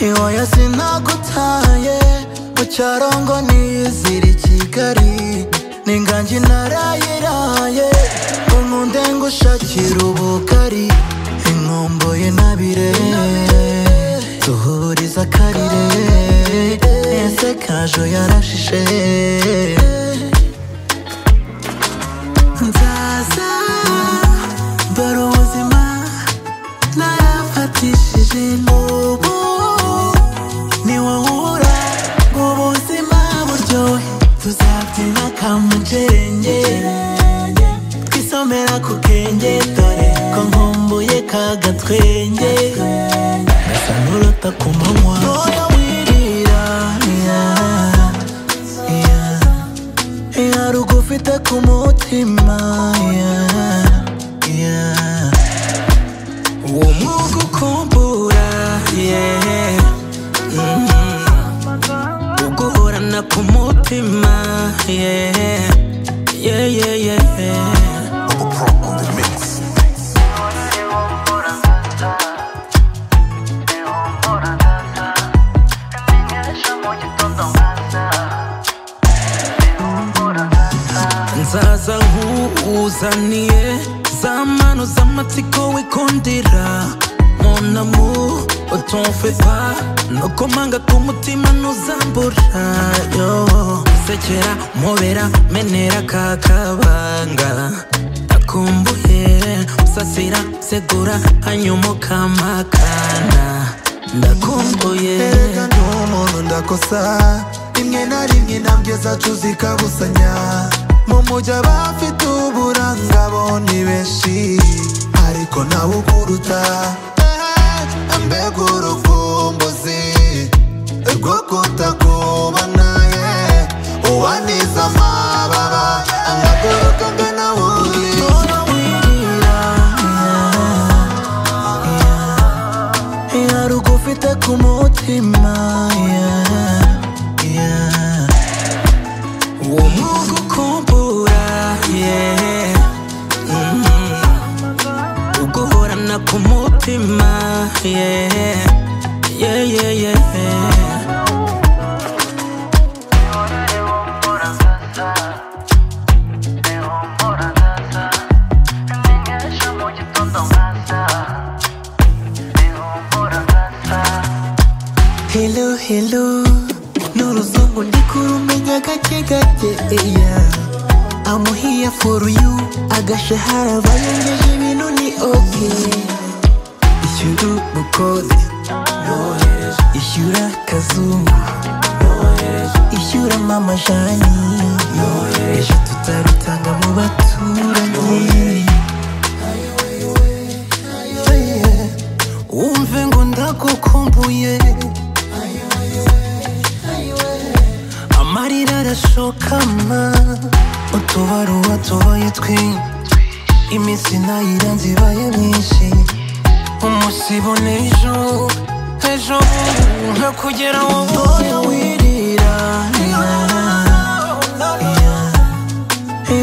iwoya sinagutaye mu cyarongo niyizira i kigali n'inganji narayiraye ngo nkunde ngushakira ubugari inkomboye nabire duhuriza akarire ese kajo yarashishe nzaza dore ubuzima narafatishije n'ubu ni wowe ubura ngo ubuzima buryohe tuzabyina kamujerenge twisomera ku kenge dore ko nkumbuye ka gatwenge gasa n'urota ku manywa Ntoya wirira, yeah, yeah. Hari ugufite ku mutima yeah, yeah. uwo mwuga ukumbura yeah. uguhorana ku mutima yeah. Yeah, yeah, yeah. nzaza nkuzaniye za mano z'amatsiko wikundira monamu utumfe pa nuko manga k'umutima ntuzambura yo sekera mubera menera ka kabanga akumbuye usasira segura hanyuma ukampakana ndakumbuye Erega ndi umuntu ndakosa rimwe na rimwe intambwe zacu zikabusanya mu mujyi abafite uburanga bo ni benshi ariko nawe ukuruta Eh, mbega urukumbuzi rwo kutakubona ye uwaniza amababa angaguruka ngana wundi Tora wirira, yeah, yeah. Hari ugufite ku mutima yeah, yeah. uwo mwuga ukumbura yeah. mm. uguhorana ku mutima yeah. Yeah, yeah, yeah. Hello, hello N'uruzungu ndikurumenya gake gake yeah. I'm here for you Agashahara bayengeje ibintu ni okay Ishyura ubukode Ishyura kazungu Ishyura mama jani Ejo tutarutanga mu baturanyi Yeah. Wumve ngo ndagukumbuye amarira arashokama utubaruwa tubaye twinshi iminsi nayiranze ibaye myinshi umusibo n'ejo ejo bubu ntakugera wowe Oya wirira, yeah, yeah.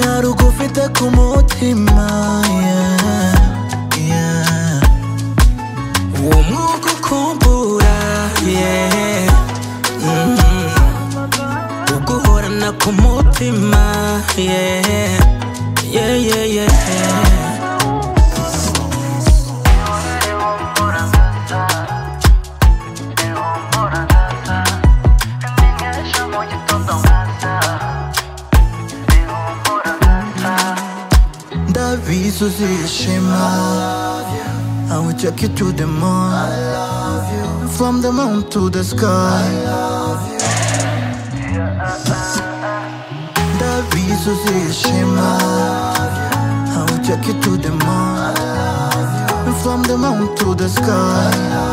Hari ugufite ku mutima yeah, yeah. uwo mwuga ukumbura yeah. mm. uguhorana ku mutima yeah. Yeah, yeah, yeah. ndabizi uzishima I will take you to the moon From the moon to the sky Ndabizi uzishima I will take you to the moon From the moon to the sky